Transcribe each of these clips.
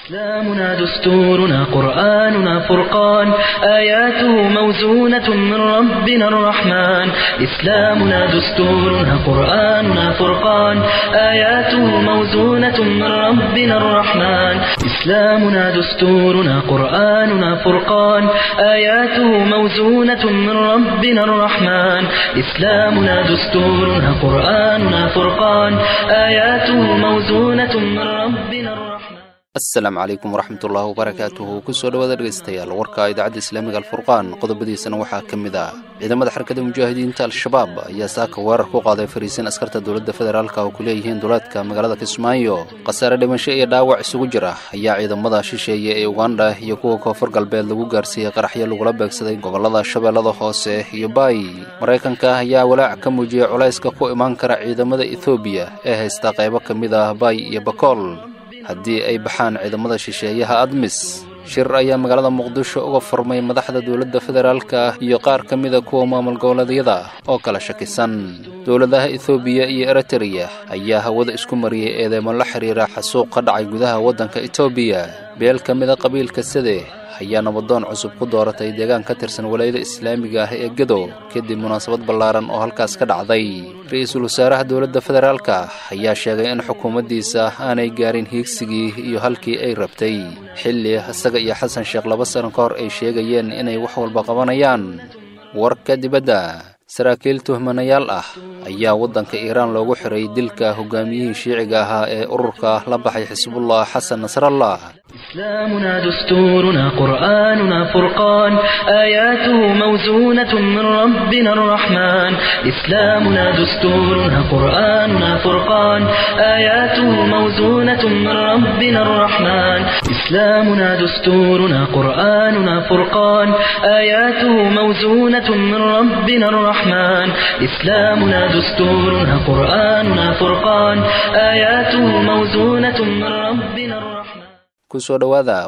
إسلامنا دستورنا قرآننا فرقان آياته موزونة من ربنا الرحمن إسلامنا دستورنا قرآننا فرقان آياته موزونة من ربنا الرحمن إسلامنا دستورنا قرآننا فرقان آياته موزونة من ربنا الرحمن إسلامنا دستورنا قرآننا فرقان آياته موزونة من ربنا الرحمن asalaamu calaykum waraxmatullaahi wabarakaatuhu kusoo dhawaada dhegaystayaal warka idaacadda islaamiga alfurqaan qodobadiisana waxaa ka mid ah ciidamada xarakada mujaahidiinta al-shabaab ayaa saaka weerar ku qaaday fariisin askarta dowladda federaalka oo ku leeyihiin duleedka magaalada kismaayo khasaare dhimasho iyo dhaawac isugu jira ayaa ciidamada shisheeye ee ugandha iyo kuwa koonfur galbeed lagu gaarsiiyey qaraxyo lagula beegsaday gobolada shabeellada hoose iyo baay maraykanka ayaa walaac ka muujiyey culayska ku imaan kara ciidamada ethoobiya ee haysta qaybo ka mid ah baay iyo bakool haddii ay baxaan ciidamada shisheeyaha admis shir ayaa magaalada muqdisho uga furmay madaxda dowladda federaalka iyo qaar ka mida kuwa maamul goboleedyada oo kala shakisan dowladaha ethoobiya iyo eritreya ayaa hawada isku mariyey eedeymo la xiriira xasuuq ka dhacay gudaha waddanka etoobiya beel ka mida qabiilka sade ayaa nabadoon cusub ku dooratay deegaan ka tirsan walaayada islaamiga ah ee gedo kadib munaasabad ballaaran oo halkaas ka dhacday ra-iisul wasaaraha dowladda federaalka ayaa sheegay in xukuumaddiisa aanay gaarin hiigsigii iyo halkii ay rabtay xilli isaga iyo xasan sheekh laba sano ka hor ay sheegayeen inay wax walba qabanayaan warka dibadda saraakiil tuhmanayaal ah ayaa waddanka iiraan loogu xiray dilka hogaamiyihii shiiciga ahaa ee ururka la baxay xisbullah xasan nasrallah إسلامنا دستورنا قرآننا فرقان آياته موزونة من ربنا الرحمن إسلامنا دستورنا قرآننا فرقان آياته موزونة من ربنا الرحمن إسلامنا دستورنا قرآننا فرقان آياته موزونة من ربنا الرحمن إسلامنا دستورنا قرآننا فرقان آياته موزونة من ربنا الرحمن kusoo dhowaada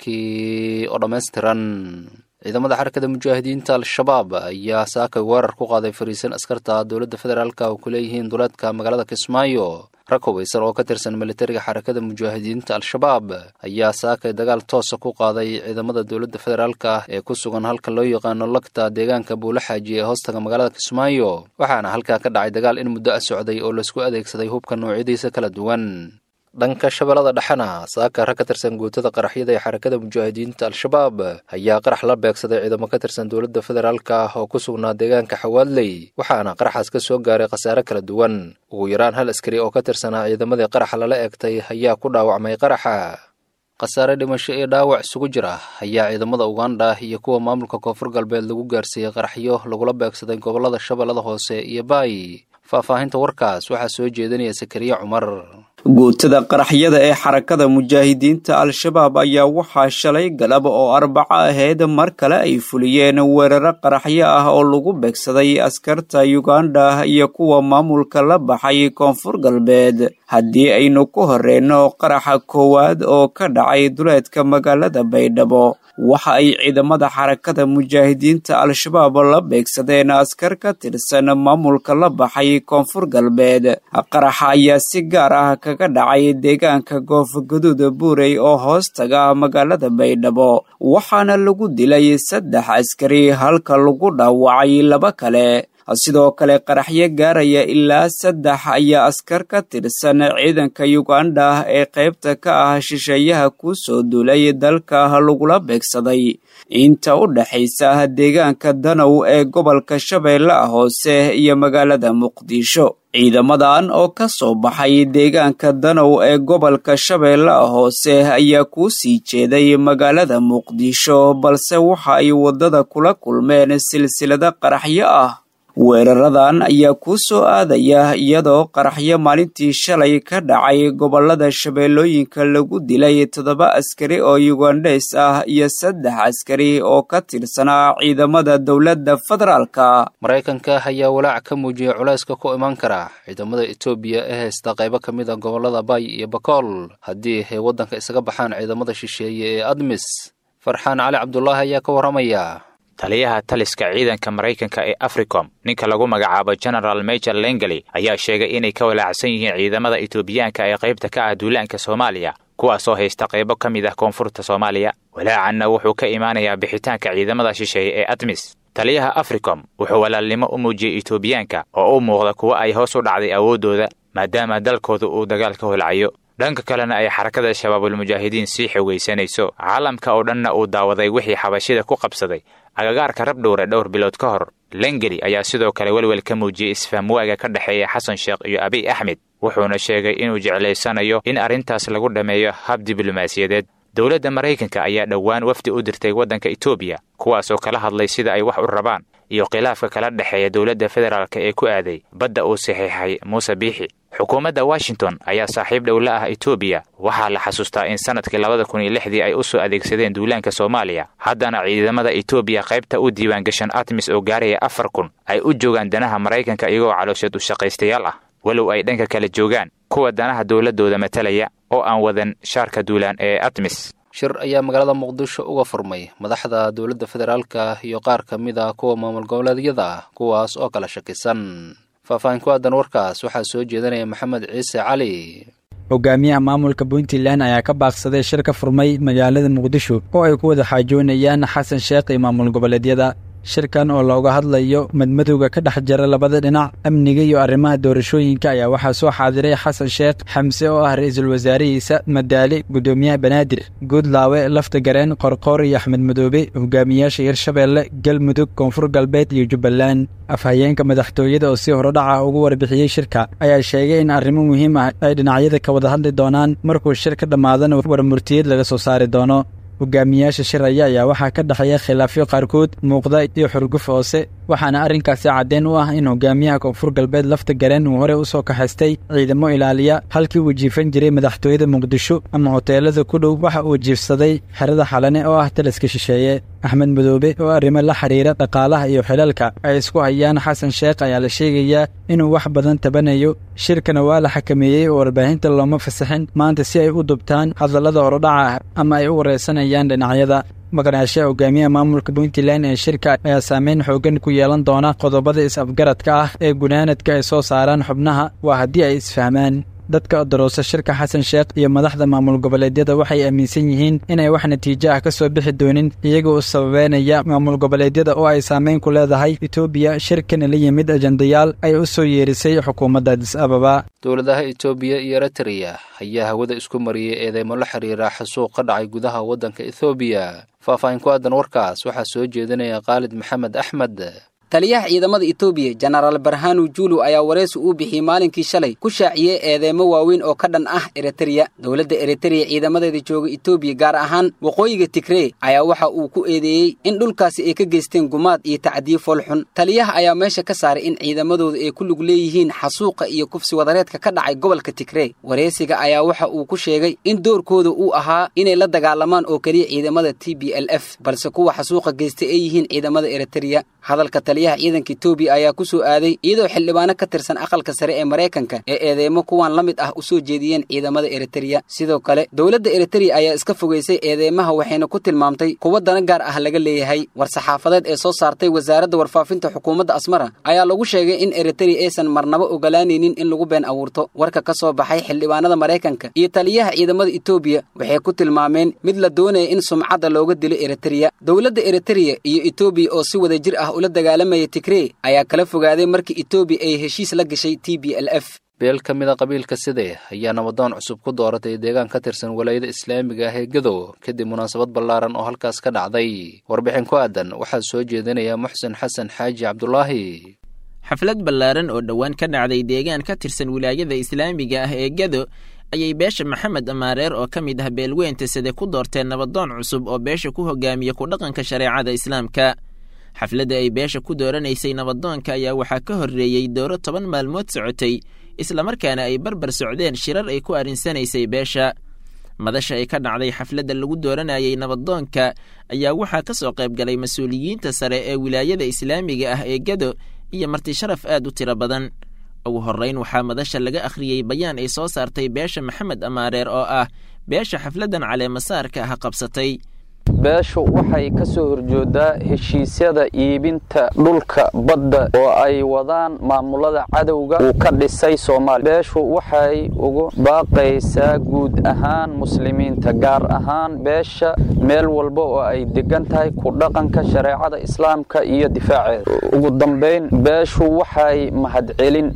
warkii oo dhammaystiran ciidamada xarakada mujaahidiinta al-shabaab ayaa saakay weerar ku qaaday fariisan askarta dowladda federaalka oo ku leeyihiin duleedka magaalada kismaayo rag hubaysan oo ka tirsan militariga xarakada mujaahidiinta al-shabaab ayaa saakay dagaal toosa ku qaaday ciidamada dowladda federaalka ee ku sugan halka loo yaqaano lagta deegaanka buulaxaaji ee hoostaga magaalada kismaayo waxaana halkaa ka dhacay dagaal in muddo ah socday oo laisku adeegsaday hubka noocyadiisa kala duwan dhanka shabeellada dhexena saaka rag ka tirsan guutada qaraxyada ee xarakada mujaahidiinta al-shabaab ayaa qarax la beegsaday ciidamo ka tirsan dowladda federaalka oo ku sugnaa deegaanka xawaadley waxaana qaraxaas ka soo gaaray khasaare kala duwan ugu yaraan hal askari oo ka tirsanaa ciidamadii qaraxa lala eegtay ayaa ku dhaawacmay qaraxa khasaare dhimasho iyo dhaawac isugu jira ayaa ciidamada ugandha iyo kuwa maamulka koonfur galbeed lagu gaarsiiyey qaraxyo lagula beegsaday gobolada shabeellada hoose iyo baay faahfaahinta warkaas waxaa soo jeedinaya sakariya cumar guutada qaraxyada ee xarakada mujaahidiinta al-shabaab ayaa waxaa shalay galab oo arbaco ahayd mar kale ay fuliyeen weeraro qaraxyo ah oo lagu beegsaday askarta yuganda iyo kuwa maamulka la baxay koonfur galbeed haddii aynu ku horreyno qaraxa koowaad oo ka dhacay duleedka magaalada baydhabo waxa ay ciidamada xarakada mujaahidiinta al-shabaab la beegsadeen askar ka tirsan maamulka la baxay koonfur galbeed qaraxa ayaa si gaar ah kaga dhacay deegaanka goofaguduud buurey oo hoos taga magaalada baydhabo waxaana lagu dilay saddex askari halka lagu dhaawacay laba kale sidoo kale qaraxyo gaaraya ilaa saddex ayaa askar ka tirsan ciidanka yuganda ee qaybta ka ah shisheeyaha ku soo duulay dalka lagula beegsaday inta u dhexaysa deegaanka danow ee gobolka shabeellaha hoose iyo magaalada muqdisho ciidamadan oo ka soo baxay deegaanka danow ee gobolka shabeellaha hoose ayaa kuu sii jeeday magaalada muqdisho balse waxa ay waddada kula kulmeen silsilado qaraxyo ah weeraradan ayaa kuu soo aadaya iyadoo qaraxyo maalintii shalay ka dhacay gobolada shabeellooyinka lagu dilay toddoba askari oo yugandheys ah iyo saddex askari oo ka tirsanaa ciidamada dowladda federaalka maraykanka ayaa walaac ka muujiyey culayska ku iman kara ciidamada etoobiya ee haysta qaybo ka mid a gobolada bay iyo bakool haddii ay waddanka isaga baxaan ciidamada shisheeye ee admis farxaan cali cabdulaahi ayaa ka warramaya taliyaha taliska ciidanka maraykanka ee africom ninka lagu magacaabo general major lengeli ayaa sheegay inay ka walaacsan yihiin ciidamada etoobiyaanka ee qaybta ka ah duulaanka soomaaliya kuwaasoo haysta qaybo ka mid ah koonfurta soomaaliya walaacanna wuxuu ka imaanayaa bixitaanka ciidamada shisheeye ee admis taliyaha africom wuxuu walaalnimo u muujiyey etoobiyaanka oo u muuqda kuwa ay hoos u dhacday awooddooda maadaama dalkooda uu dagaal ka holcayo dhanka kalena ay xarakada shabaabulmujaahidiin sii xogaysanayso caalamka oo dhanna uu daawaday wixii xabashida ku qabsaday agagaarka rabdhowre dhowr bilood ka hor lengeli ayaa sidoo kale welwel ka muujiyey isfahamwaaga ka dhexeeya xasan sheekh iyo abiy axmed wuxuuna sheegay inuu jeclaysanayo in arrintaas lagu dhammeeyo hab diblomaasiyadeed dowladda maraykanka ayaa dhowaan wafdi u dirtay waddanka etoobiya kuwaasoo kala hadlay sida ay wax u rabaan iyo khilaafka kala dhexeeya dowladda federaalk ee ku aaday badda uu saxiixay muuse biixi xukuumadda washington ayaa saaxiib dhow la ah etoobiya waxaa la xasuustaa in sannadkii labada kun iyo lixdii ay u soo adeegsadeen duulaanka soomaaliya haddana ciidamada etoobiya qaybta u diiwaangashan atmis oo gaaraya afar kun ay u joogaan danaha maraykanka iyagoo caloosheed u shaqaystayaal ah walow ay dhanka kale joogaan kuwa danaha dowladdooda matalaya oo aan wadan shaarka duulaan ee atmis shir ayaa magaalada muqdisho uga furmay madaxda dowladda federaalka iyo qaar ka mid a kuwa maamul goboleedyada ah kuwaas oo kala shakisan faahfaahin ku aadan warkaas waxaa soo jeedanaya maxamed ciise cali hogaamiyaha maamulka puntland ayaa ka baaqsaday shir ka furmay magaalada muqdisho oo ay ku wada xaajoonayaan xasan sheekh iyo maamul goboleedyada shirkan oo looga hadlayo madmadowga ka dhex jira labada dhinac amniga iyo arrimaha doorashooyinka ayaa waxaa soo xaadiray xasan sheekh xamse oo ah ra-iisul wasaarihiisa madaali guddoomiyaha banaadir guudlaawe lafta gareen qorqoor iyo axmed madoobe hogaamiyaasha hirshabeelle galmudug koonfur galbeed iyo jubbaland afhayeenka madaxtooyada oo si horodhaca ugu warbixiyey shirka ayaa sheegay in arrimo muhiim ah ay dhinacyada ka wada hadli doonaan markuu shir ka dhammaadana warmurtiyeed laga soo saari doono hogaamiyaasha shiraya ayaa waxaa ka dhexeeya khilaafyo qaarkood muuqda iyo xurguf hoose waxaana arrinkaasi caddeyn u ah in hogaamiyaha koonfur galbeed lafta gareen uu horey u soo kaxaystay ciidamo ilaaliya halkii uu jiifan jiray madaxtooyada muqdisho ama hoteelada ku dhow waxa uu jiifsaday xerada xalane oo ah taliska shisheeye axmed madoobe oo arrimo la xiriira dhaqaalaha iyo xilalka ay isku hayaan xasan sheekh ayaa la sheegayaa inuu wax badan tabanayo shirkana waa la xakameeyey oo warbaahinta looma fasaxin maanta si ay u dubtaan hadallada horodhaca ah ama ay u wareysanayaan dhinacyada maqnaashaha hogaamiyaha maamulka puntland ee shirka ayaa saameyn xooggan ku yeelan doona qodobada is-afgaradka ah ee gunaanadka ay soo saaraan xubnaha waa haddii ay isfahmaan dadka daroosa shirka xasan sheekh iyo madaxda maamul goboleedyada waxay aaminsan yihiin inay wax natiijo ah ka soo bixi doonin iyagoo u sababeynaya maamul goboleedyada oo ay saameyn ku leedahay etoobiya shirkana la yimid ajandayaal ay u soo yeerisay xukuumadda adis ababa dowladaha etoobiya iyo eritreya ayaa hawada isku mariyey eedeymo la xiriira xasuuq ka dhacay gudaha waddanka ethoobiya faahfaahin ku aadan warkaas waxaa soo jeedinaya khaalid maxamed axmed taliyaha ciidamada etoobiya jenaraal barhanu juulu ayaa wareysi uu bixiyey maalinkii shalay ku shaaciyey eedeemo waaweyn oo ka dhan ah eritreya dowladda eritreya ciidamadeeda jooga etoobiya gaar ahaan waqooyiga tigree ayaa waxa uu ku eedeeyey in dhulkaasi ay ka geysteen gumaad iyo tacdiyo foolxun taliyaha ayaa meesha ka saaray in ciidamadooda ay ku lug leeyihiin xasuuqa iyo kufsi wadareedka ka dhacay gobolka tigree wareysiga ayaa waxa uu ku sheegay in doorkooda uu ahaa inay la dagaalamaan oo keliya ciidamada t b l f balse kuwa xasuuqa geystay ay yihiin ciidamada eritreya hadalka taliyaha ciidanka etoobiya ayaa ku soo aaday iyadoo xildhibaano ka tirsan aqalka sare ee maraykanka ee eedeymo kuwan la mid ah u soo jeediyeen ciidamada eritreya sidoo kale dowladda eritreya ayaa iska fogaysay eedeymaha waxayna ku tilmaamtay kuwa dana gaar ah laga leeyahay war-saxaafadeed ee soo saartay wasaaradda warfaafinta xukuumadda asmara ayaa lagu sheegay in eritreya aysan marnaba ogolaanaynin in lagu been abuurto warka ka soo baxay xildhibaanada maraykanka iyo taliyaha ciidamada etoobiya waxay ku tilmaameen mid la doonaya in sumcadda looga dilo eritreya dowladda eritreya iyo etoobiya oo si wada jir ah ula dagaalamaya tigree ayaa kala fogaaday markii etoobiya ay heshiis la gashay t b l f beel ka mid a qabiilka sidee ayaa nabadoon cusub ku dooratay deegaan ka tirsan walaayada islaamiga ah ee gadow kadib munaasabad ballaaran oo halkaas ka dhacday warbixin ku aadan waxaa soo jeedinaya muxsen xasan xaaji cabdulaahi xaflad ballaaran oo dhowaan ka dhacday deegaan ka tirsan wilaayada islaamiga ah ee gado ayay beesha maxamed amaareer oo ka mid ah beelweynta side ku doorteen nabadoon cusub oo beesha ku hogaamiya ku dhaqanka shareecada islaamka xafladda ay beesha ku dooranaysay nabadoonka ayaa waxaa ka horreeyey dooro toban maalmood socotay islamarkaana ay barbar socdeen shirar ay ku arrinsanaysay beesha madasha ay ka dhacday xafladda lagu dooranayay nabadoonka ayaa waxaa ka soo qayb galay mas-uuliyiinta sare ee wilaayada islaamiga ah ee gado iyo marti sharaf aad u tiro badan ugu horrayn waxaa madasha laga akhriyey bayaan ay soo saartay beesha maxamed amaareer oo ah beesha xafladdan caleemasaarka ah qabsatay beeshu waxay ka soo horjoodaa heshiisyada iibinta dhulka badda oo ay wadaan maamulada cadowga uu ka dhisay soomaaliya beeshu waxay ugu baaqaysaa guud ahaan muslimiinta gaar ahaan beesha meel walba oo ay degan tahay ku dhaqanka shareecada islaamka iyo difaaceeda ugu dambayn beeshu waxay mahadcelin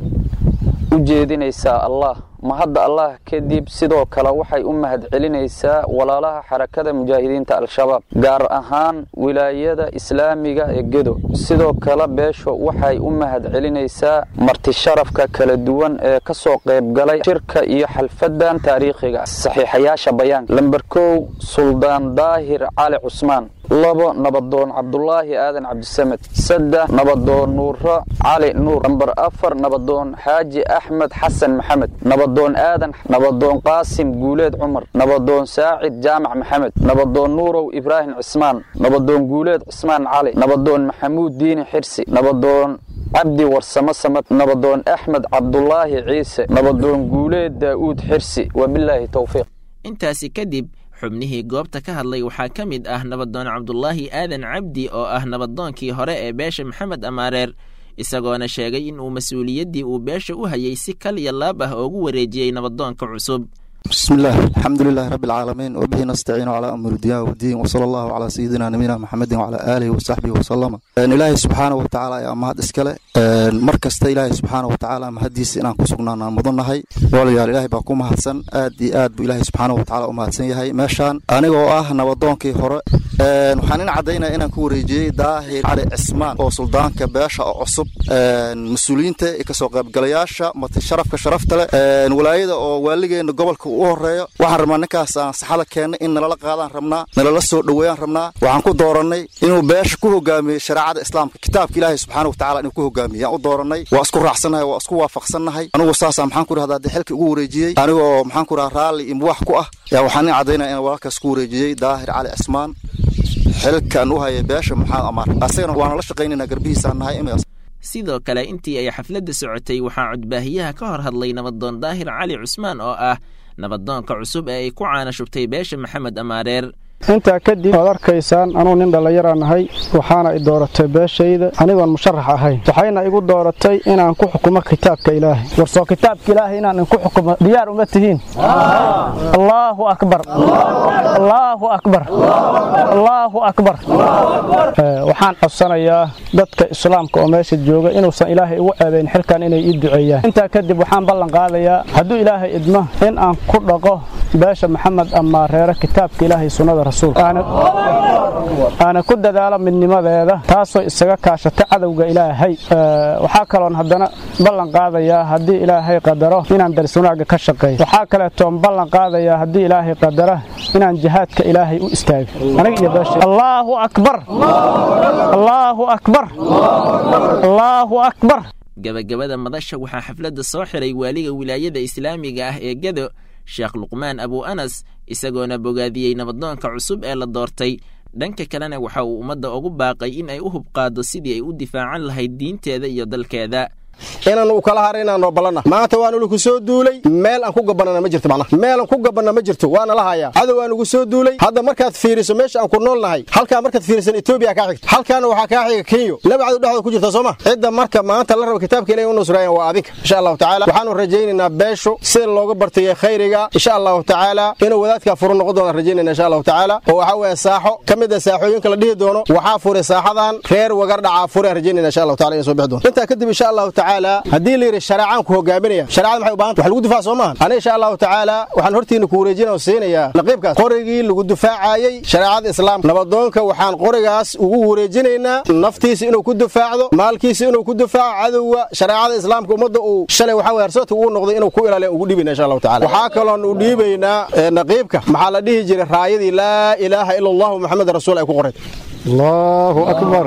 u jeedinaysaa allah mahadda allah kadib sidoo kale waxay u mahadcelinaysaa walaalaha xarakada mujaahidiinta al-shabaab gaar ahaan wilaayada islaamiga ee gedo sidoo kale beesho waxay u mahadcelinaysaa martisharafka kala duwan ee ka soo qaybgalay shirka iyo xalfadan taariikhiga saxiixayaasha bayaanka lamber kow suldaan daahir cali cusmaan labo nabadoon cabdulaahi aadan cabdisamed saddex nabadoon nuuro cali nuur namber afar nabadoon xaaji axmed xasan maxamed nabadoon aadan nabadoon qaasim guuleed cumar nabadoon saacid jaamac maxamed nabadoon nuurow ibraahim cismaan nabadoon guuleed cismaan cali nabadoon maxamuud diini xirsi nabadoon cabdi warsamo samad nabadoon axmed cabdulaahi ciise nabadoon guuleed daa'uud xirsi wabilaahi towfiiq intaasi kadib xubnihii goobta ka hadlay waxaa ka mid ah nabadoon cabdulaahi aadan cabdi oo ah nabadoonkii hore ee beesha maxamed amaareer isagoona sheegay in uu mas-uuliyaddii uu beesha u hayay si kal iyo laab ah oogu wareejiyey nabadoonka cusub بسم الله الحمد لله رب العالمين وبه نستعين على أمر الدنيا والدين وصلى الله على سيدنا نبينا محمد وعلى آله وصحبه وسلم إن إلهي سبحانه وتعالى يا أمهات إسكالة مركز إلهي سبحانه وتعالى مهديس إن كسقنا مضنا هاي ولا إلهي باكو مهدسن آد آد بإلهي سبحانه وتعالى أمهدسن يهي ماشان أنا وآه نبضون كي هراء waxaan caddaynaa inaan ku wareejiyey daahir cali cismaan oo suldaanka beesha oo cusub mas-uuliyiinta iyo kasoo qaybgalayaasha mati sharafka sharafta leh walaayada oo waaligeena gobolka u horeeyo waxaan rabnaa ninkaas aan saxada keennay in nalala qaadaan rabnaa nalala soo dhoweeyaan rabnaa waxaan ku doorannay inuu beesha ku hogaamiyey shareecada islaamka kitaabka ilaahay subxaana watacala inuu ku hogaamiyey yaan u doorannay waa isku raacsannahay waa isku waafaqsannahay anigu saasaa maxaan ku rahdaa dee xilka ugu wareejiyey anigoo maxaan ku rahaa raalli iyo muwax ku ah yaa waxaan nin caddaynaya inaan walaalkaas ku wareejiyey daahir cali cismaan xilkan u hayay beesha maxamed amaar asagana waana la shaqaynaynaa garbihiisaan nahay imaas sidoo kale intii ay xafladda socotay waxaa codbaahiyaha ka hor hadlay nabadoon daahir cali cusmaan oo ah nabadoonka cusub ee ay ku caana shubtay beesha maxamed amaareer intaa kadib waad arkaysaan anuu nin dhallinyaraan nahay waxaana i dooratay beeshayda anigoon musharax ahayn waxayna igu dooratay inaan ku xukumo kitaabka ilaahay warsoo kitaabka ilaahay inaan inku xukumo diyaar uma tihiin allaahu akbar allaahu akbar allaahu akbar waxaan codsanayaa dadka islaamka oo meesha jooga inuusan ilaahay igu ceebayn xilkan inay ii duceeyaan intaa kadib waxaan ballan qaadayaa hadduu ilaahay idmo in aan ku dhaqo beesha maxamed amaareere kitaabka ilaahay sunnada aana ku dadaalo midnimadeeda taasoo isaga kaashata cadowga ilaahay waxaa kaloon haddana ballan qaadayaa haddii ilaahay qadaro inaan dariswanaaga ka shaqeeyo waxaa kaleetoon ballan qaadayaa haddii ilaahay qadara inaan jihaadka ilaahay u istaago aniga iyo beesha allaahu akbar allaahu akbar allaahu akbar gabagabada madasha waxaa xafladda soo xiray waaliga wilaayada islaamiga ah ee gedo sheekh luqmaan abu anas isagoona bogaadiyey nabadoonka cusub ee la doortay dhanka kalena waxa uu ummadda ugu baaqay in ay u hubqaado sidii ay u difaacan lahayd diinteeda iyo dalkeeda inaan u kala hara inaan noo ballanna maanta waan uliku soo duulay meel aan ku gabanana ma jirto macnaha meel aan ku gabanna ma jirto waana la hayaa cadow aan ugu soo duulay hadda markaad fiiriso meesha aan ku nool nahay halkaa markaad fiirisan etoobiya kaa xigta halkaana waxaa kaa xiga kenyo laba cadow dhexdooda ku jirta soo ma cidda marka maanta la raba kitaabka ilahi u nusraayaan waa adinka insha allahu tacaala waxaanu rajaynaynaa beeshu sida looga bartayay khayriga insha allahu tacaala inuu wadaadkaa furu noqon doona rajaynayna insha allahu tacaala oo waxaa weeye saaxo ka mid a saaxooyinka la dhihi doono waxaa furay saaxadan reer wagar dhacaa fure rajaynayna insha allahu taala inay soo bixi doono intaa kadib insha allahu tacaala haddii la yidhi shareecaan ku hogaaminaya shareecada maxay u baahan tahay wax lagu difaac soo maahan ana insha allahu tacaala waxaan hortiina ku wareejina oo siinayaa naqiibkaas qorigii lagu difaacayey shareecada islaamka nabadoonka waxaan qorigaas ugu wareejinaynaa naftiisa inuu ku difaacdo maalkiisa inuu ku difaaco cadowga shareecada islaamka ummadda uu shalay waxaa weye harsoodka ugu noqday inuu ku ilaaliya ugu dhibayna insha allahu tacaala waxaa kaloon u dhiibaynaa naqiibka maxaa la dhihi jiray raayadii laa ilaaha ila allahu maxamed rasuul ay ku qorayd allahu akbar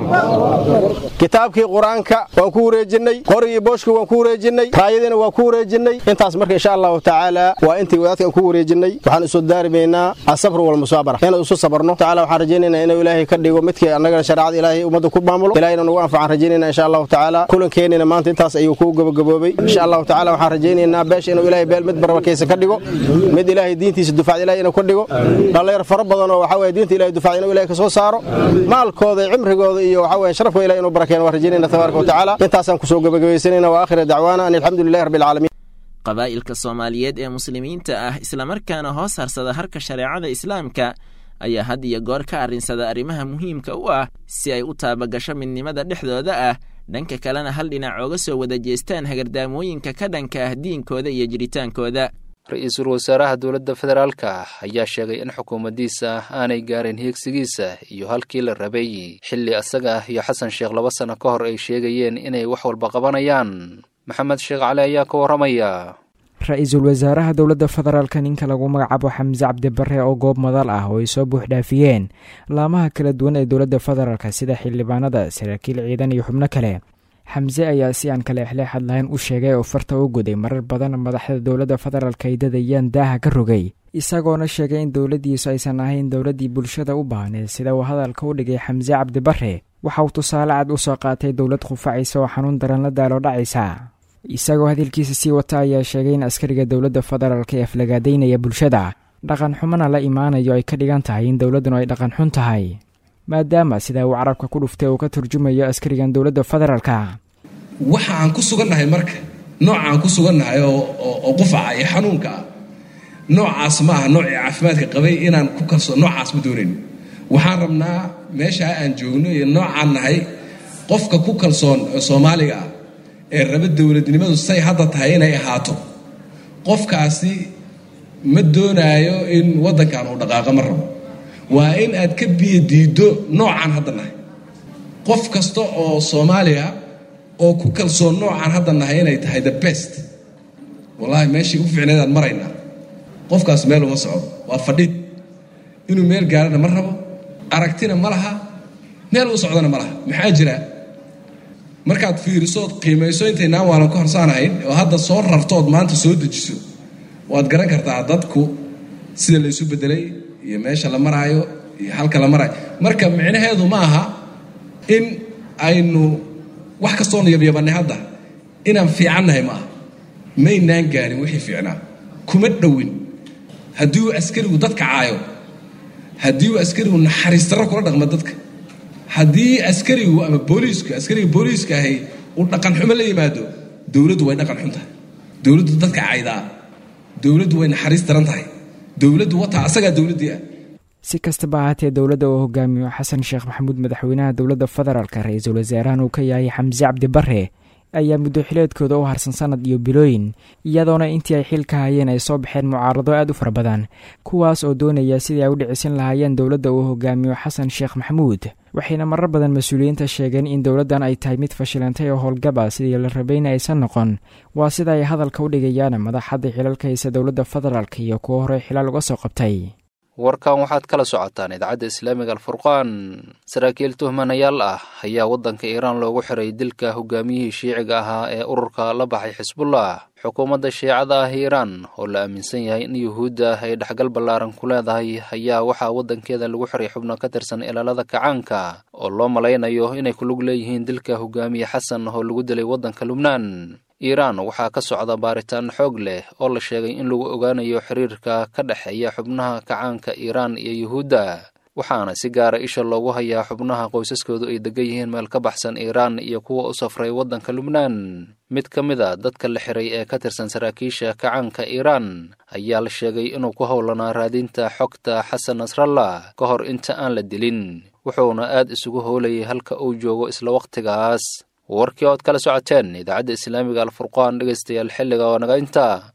kitaabkii qur-aanka waan ku wareejinnay qorigii booshka waan ku wareejinnay raayadiina waan ku wareejinnay intaas marka insha allahu tacaala waa intii wadaadka aan ku wareejinnay waxaan isu daarimaynaa asabru walmusaabara inaan isu sabarno tacaala waxaan rajaynaynaa inuu ilaahay ka dhigo midkii annagana shareecada ilaahay ummadda ku maamulo ilaahayna nagu anfacaan rajaynayna insha allahu tacaala kulankeenina maanta intaas ayuu ku gabagaboobay insha allahu tacaala waxaan rajaynaynaa beesha inuu ilaahay beel mid barbarkaysa ka dhigo mid ilaahay diintiisa dufacda ilahay inuu ka dhigo dhallinyar fara badan oo waxaa weye diinta ilahay dufacda inuu ilahay ka soo saaro maalkooda cimrigooda iyo waxaa weye sharafkooda ilahay inuu barakeeno waan rajaynayna tabaaraka wa tacaala intaasaan kusoo gabagabaysanayna wa aakhira dacwaana an alxamdu lilahi rabbi alcaalamiin qabaa'ilka soomaaliyeed ee muslimiinta ah islamarkaana hoos harsada harka shareecada islaamka ayaa had iyo goor ka arrinsada arrimaha muhiimka u ah si ay u taabagasho midnimada dhexdooda ah dhanka kalena hal dhinac ooga soo wada jeestaan hagardaamooyinka ka dhanka ah diinkooda iyo jiritaankooda ra-iisul wasaaraha dowladda federaalka ayaa sheegay in xukuumaddiisa aanay gaarin hiigsigiisa iyo halkii la rabay xilli asaga iyo xasan sheekh laba sano ka hor ay sheegayeen inay wax walba qabanayaan maxamed sheekh cali ayaa ka warramaya ra-iisul wasaaraha dowladda federaalka ninka lagu magacaabo xamse cabdibare oo goob madal ah oo ay soo buuxdhaafiyeen laamaha kala duwan ee dowladda federaalk sida xildhibaanada saraakiil ciidan iyo xubno kale xamse ayaa si aan kale exleexad lahayn u sheegay oo farta u goday marar badan madaxda dowladda federaalk ay dadayaan daaha ka rogay isagoona sheegay in dowladdiisu aysan ahayn dowladdii bulshada u baahneed sida uu hadalka u dhigay xamse cabdibare waxa uu tusaale cad u soo qaatay dowlad khufacaysa oo xanuun daran la daalo dhacaysa isagoo hadalkiisa sii wata ayaa sheegay in askariga dowladda federaalk ee aflagaadaynaya bulshada dhaqan xumana la imaanayo ay ka dhigan tahay in dowladdanu ay dhaqan xun tahay maadaama sidaa uu carabka ku dhuftay uu ka turjumayo askarigan dowladda federaalka waxa aan ku sugannahay marka nooca aan ku sugannahay oo qufaca iyo xanuunka ah noocaas ma aha noocii caafimaadka qabay inaan ku kalso noocaas ma doonayn waxaan rabnaa meeshaa aan joogno iyo noocaan nahay qofka ku kalsoon soomaaliga ah ee raba dowladnimadu say hadda tahay inay ahaato qofkaasi ma doonaayo in waddankan uu dhaqaaqo ma rabo waa in aad ka biyo diiddo noocaan hadda nahay qof kasta oo soomaaliya oo ku kalsoon noocaan hadda nahay inay tahay the best wallaahi meeshii u fiicnaydaan maraynaa qofkaas meel uma socdo waa fadhid inuu meel gaarana ma rabo aragtina ma laha meel u socdana ma laha maxaa jira markaad fiirisood qiimayso intaynaan waalan ka horsaanahayn oo hadda soo rartood maanta soo dejiso waad garan kartaa dadku sida la isu bedelay iyo meesha la maraayo iyo halka la maraayo marka micnaheedu ma aha in aynu wax kastoonu yabyabannay hadda inaan fiicannahay ma aha maynaan gaarin wixii fiicnaa kuma dhowin haddii uu askarigu dadka caayo haddii uu askarigu naxariistarro kula dhaqmo dadka haddii askarigu ama booliisku askariga booliiska ahay uu dhaqan xumo la yimaado dowladdu way dhaqan xun tahay dowladdu dadka caydaa dowladdu way naxariis daran tahay dowladdu wataa asagaa dowladdii ah si kastaba ahaatee dowladda uu hogaamiyo xasan sheekh maxamuud madaxweynaha dowladda federaalk ra-iisul wasaarahan uu ka yahay xamse cabdibare ayaa muddo xileedkooda u harsan sanad iyo bilooyin iyadoona intii ay xilka hayeen ay soo baxeen mucaarado aad u fara badan kuwaas oo doonaya sidii ay u dhicisin lahaayeen dowladda uu hogaamiyo xasan sheekh maxamuud waxayna marar badan mas-uuliyiinta sheegeen in dowladdan ay tahay mid fashilantay oo howlgaba sidii la rabayna aysan noqon waa sida ay hadalka u dhigayaan madaxadda xilalka haysa dowladda federaalk iyo kuwo horey xilaal uga soo qabtay warkan waxaad kala socotaan idaacadda islaamiga alfurqaan saraakiil tuhmanayaal ah ayaa waddanka iiraan loogu xiray dilka hogaamiyihii shiiciga ahaa ee ururka la baxay xisbullah xukuumadda shiicada ah iiraan oo la aaminsan yahay in yuhuudda ay dhexgal ballaaran ku leedahay ayaa waxaa waddankeeda lagu xiray xubno ka tirsan ilaalada kacaanka oo loo malaynayo inay ku lug leeyihiin dilka hogaamiye xasan oo lagu dilay waddanka lubnaan iiraan waxaa ka socda baaritaan xoog leh oo la sheegay in lagu ogaanayo xiriirka ka dhexeeya xubnaha kacaanka iiraan iyo yuhuudda waxaana si gaara isha loogu hayaa xubnaha qoysaskoodu ay degan yihiin meel ka baxsan iiraan iyo kuwa u safray waddanka lubnaan mid ka mid a dadka la xiray ee ka tirsan saraakiisha kacaanka iiraan ayaa la sheegay inuu ku howlanaa raadinta xogta xasan nasrallah ka hor inta aan la dilin wuxuuna aad isugu howlayay halka uu joogo isla wakhtigaas warkii ood kala socoteen idaacadda islaamiga alfurqaan dhegaystayaal xilliga oo naga intaa